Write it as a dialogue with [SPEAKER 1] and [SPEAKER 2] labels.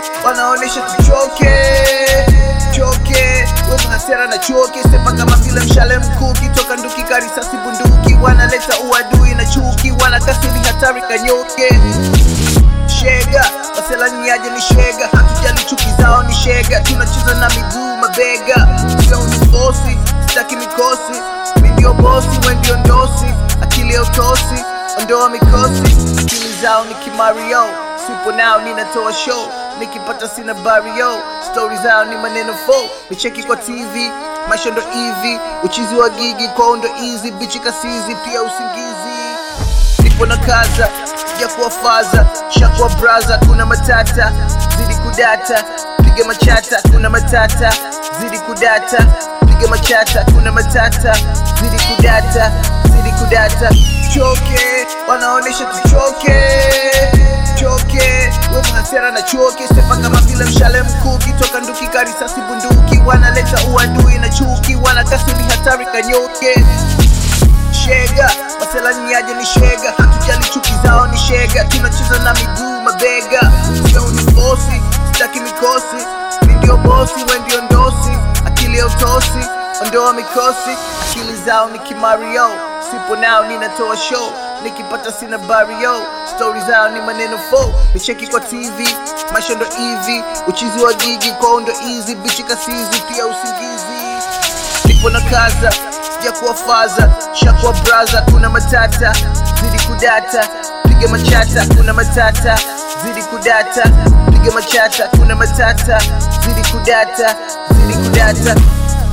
[SPEAKER 1] wanaonesha tuchoke choke wewe hasira na choke sepa kama vile mshale mkuki toka nduki karisasi bunduki wanaleta uadui na chuki wanakasiri hatari kanyoke shega waselanyaje ni shega hatujali chuki zao ni shega tunacheza na miguu mabega sio usifosi sitaki mikosi mi ndio bosi we ndio ndosi akili ya utosi ondoa mikosi akili zao ni kimario sipo nao ninatoa show nikipata sina bario stori zao ni maneno fo nicheki kwa tv maisha ndo hivi uchizi wa gigi kwao ndo easy bichi kasizi pia usingizi nipo na kaza ya kuwafaza shakwa braza kuna matata zidi kudata piga machata kuna matata zidi kudata piga machata kuna matata zidi kudata zidi kudata choke wanaonesha tuchoke choke wewe hasira na choke sepa kama vile mshale mkuki toka nduki karisasi bunduki wanaleta uadui na chuki wanakasiri hatari kanyoke shega maselaniaje ni shega hatujali chuki zao ni shega tunacheza na miguu mabega sio unifosi sitaki mikosi mi ndio bosi we ndio ndosi akili ya utosi ondoa mikosi akili zao ni kimario sipo nao ninatoa show nikipata sina bario stori zao ni maneno fo nicheki kwa tv maisha ndo hivi uchizi wa gigi kwao ndo easy bichi kasizi pia usingizi nipo na kaza ya kuwafaza shakwa braza kuna matata zidi kudata piga machata kuna matata zidi kudata piga machata kuna matata zidi kudata zidi kudata